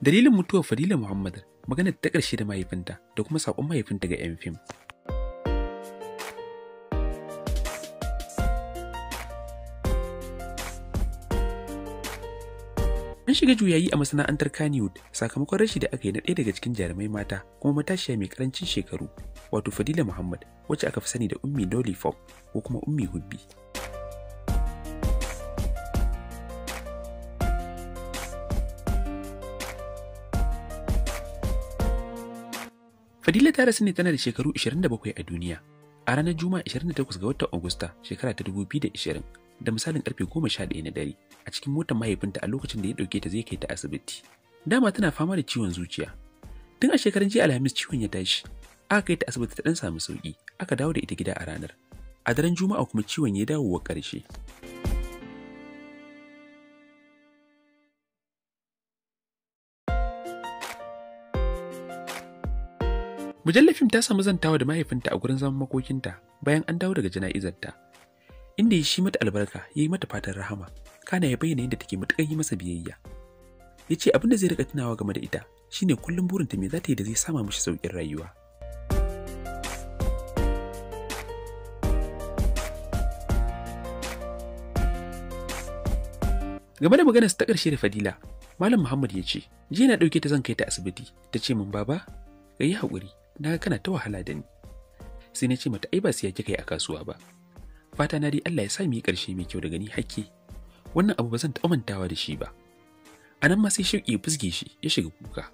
Dalilin mutuwar Fadila Muhammad magana ta ƙarshe da mahaifinta da kuma saƙon mahaifinta ga 'yan fim. An shiga juyayi a masana'antar Kannywood sakamakon rashi da aka yi na ɗaya daga cikin jarumai mata kuma matashiya mai karancin shekaru wato Fadila Muhammad wacce aka fi sani da Ummi Lollipop ko kuma Ummi Hubbi. Fadila ta rasu ne tana da shekaru 27 a duniya a ranar Juma'a 28 ga watan Agusta shekara ta 2020 da misalin karfe 11 na dare a cikin motar mahaifinta a lokacin da ya dauke ta zai kai ta asibiti. Dama tana fama da ciwon zuciya. Tun a shekarun jiya Alhamis ciwon ya tashi. Aka kai ta asibiti ta dan samu sauki, aka dawo da ita gida a ranar. A daren Juma'a kuma ciwon ya dawo wa ƙarshe. Mujallar fim ta samu zantawa da mahaifinta a gurin zaman makokinta bayan an dawo daga jana'izarta. Inda ya shi mata albarka ya yi mata fatan rahama, kana ya bayyana yadda take matuƙar yi masa biyayya. Ya ce abin da zai riƙa tunawa game da ita shine kullum burinta me za ta yi da zai sama mishi sauƙin rayuwa. Game da maganarsa ta ƙarshe da Fadila, Malam Muhammad ya ce, jiya na ɗauke ta zan kai ta asibiti, ta ce min baba, ka yi haƙuri, na ga kana ta wahala da ni. Sai na ce mata ai ba siya kika yi a kasuwa ba. Fata na dai Allah ya sa mu yi ƙarshe mai kyau daga ni hakke. Wannan abu ba zan taɓa mantawa da shi ba. A nan ma sai shauƙi ya fusge shi ya shiga kuka.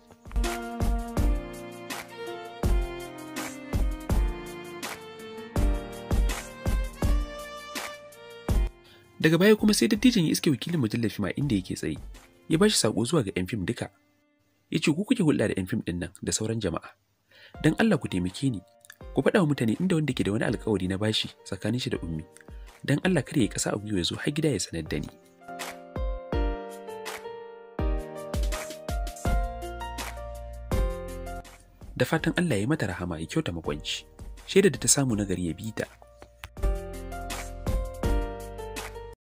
Daga baya kuma sai dattijan ya iske wakilin mujallar fim a inda yake tsaye. Ya ba shi saƙo zuwa ga 'yan fim duka. Ya ce ku kuke hulɗa da 'yan fim ɗin nan da sauran jama'a. Don Allah ku taimake ni. Ku faɗa wa mutane inda wanda ke da wani alkawari na bashi tsakanin shi da ummi. Don Allah kada ya kasa a gwiwa ya zo har gida ya sanar da ni. Da fatan Allah ya mata rahama ya kyauta makwanci. Shaidar da ta samu nagari ya bi ta